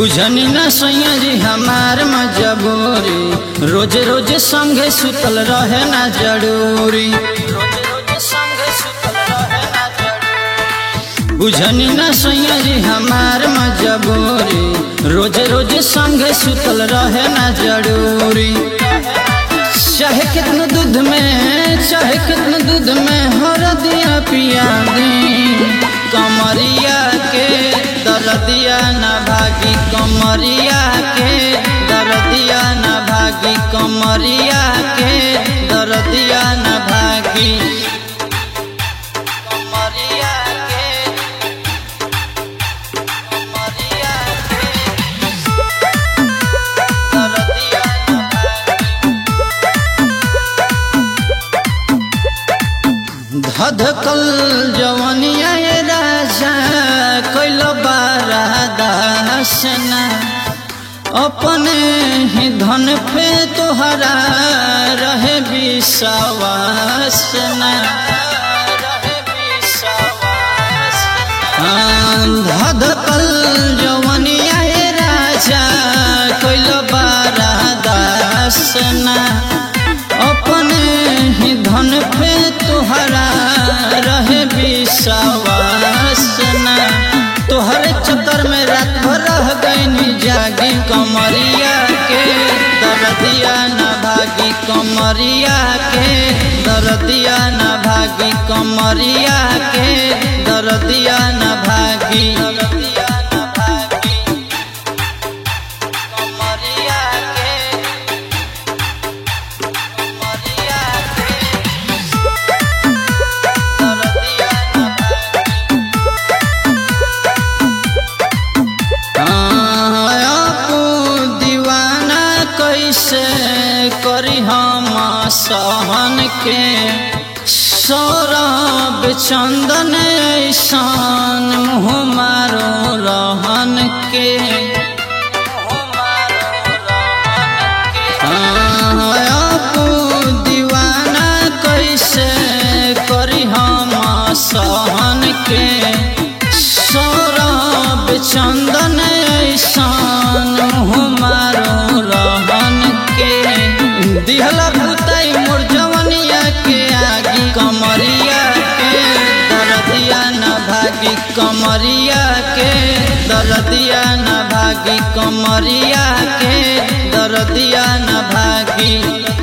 बुझनी न सैया जी हमार मजबूरी रोज रोज संगे सुतल रहे ना जरूरी बुझनी न सैया जी हमार मजबूरी रोज रोज संगे सुतल रहे ना जरूरी चाहे कितना दूध में चाहे कितना दूध में हरदिया पिया दी कमरिया के दरदिया न भागी कमरिया के दरदिया न भागी कमरिया के दरदिया न भागी कमरिया के कमरिया के दरदिया न धधकल जवनिया ये राजा कैल बारा दासना अपने ही धन पे तोहरा रहे विश्वासना धधकल जवनिया ये राजा कैल बारा दासना अपने ही धन पे तुहरा रहे विश्वासना तोहरे चक्कर में रात भर रह गई जागी कमरिया के दरदिया न भागी कमरिया के दरदिया न भागी कमरिया के दरदिया न भागी दरदिया न भागी कमरिया के दीवाना कैसे करी हम सहन के सौरभ चंदन ऐसान मुँह मारो रहन के आपू दीवाना कैसे करी हम सहन के सौरभ चंदन ऐसान मारो रहन के दिहला भूताई मोर जवनिया के आगी कमरिया के दरदिया न भागी कमरिया के दरदिया न भागी कमरिया के दरदिया न भागी